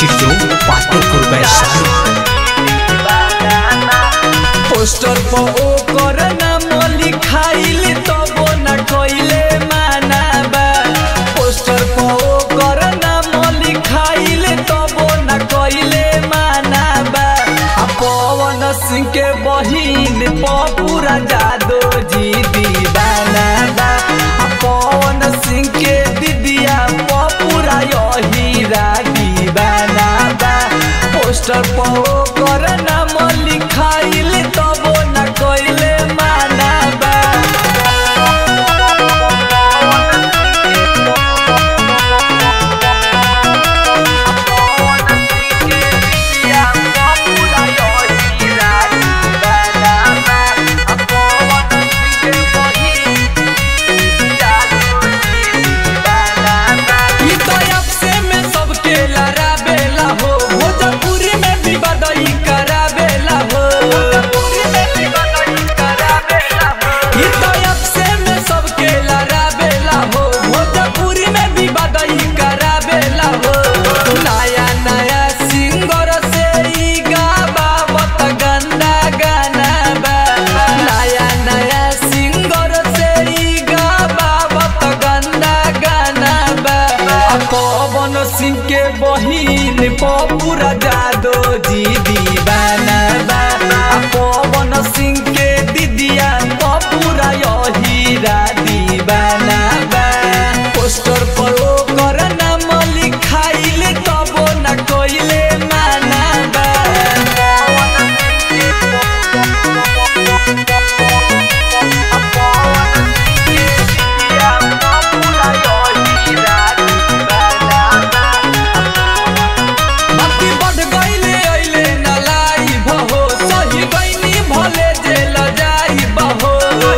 studio Patepur Vaishali poster पर ओकर नाम लिखाइल तबो न कइले माना बा पोस्टर पर ओकर नाम लिखाइल तबो न कइले माना बा आ पवन सिंह के बहिन पपूरा जादो जी दीवाना बा आ पवन सिंह के दीदिया पपूरा यहीरा दीवाना बा पोस्टर पर ओकर नाम लिखाइल तबो न कइले माना बा ई तो आपसे में सबके लड़ाबेला हो भोजपुरी में भी बदई कराबेला हो ई तो आपसे में सबके लड़ाबेला हो भोजपुरी में भी बदई कराबेला हो नया नया सिंगर से ई गावत गंदा गाना बा नया नया सिंगर से ई गावत गंदा गाना बा आ पवन सिंह के बहिन पपूरा जादो जी दीवाना बा आ पवन सिंह के दीदिया पपूरा यहीरा दीवाना बा पोस्टर पर ओकर नाम लिखाइल तबो न कइले माना बा बाकी बढ़ गईले अइले न लाई बहो सही गईनी भले जेल जाई बहो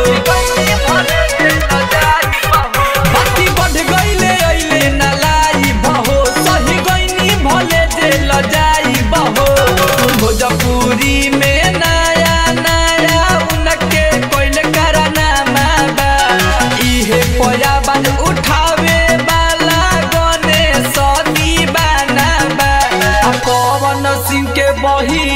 बाकी बढ़ गईले अइले न लाई बहो सही गईनी भले जेल जाई बहो भोजपुरी में नया नया उनके कोइल कराना बा इहे पयाबन उठावे वाला गने सदी बाना बा आ पवन सिंह के बही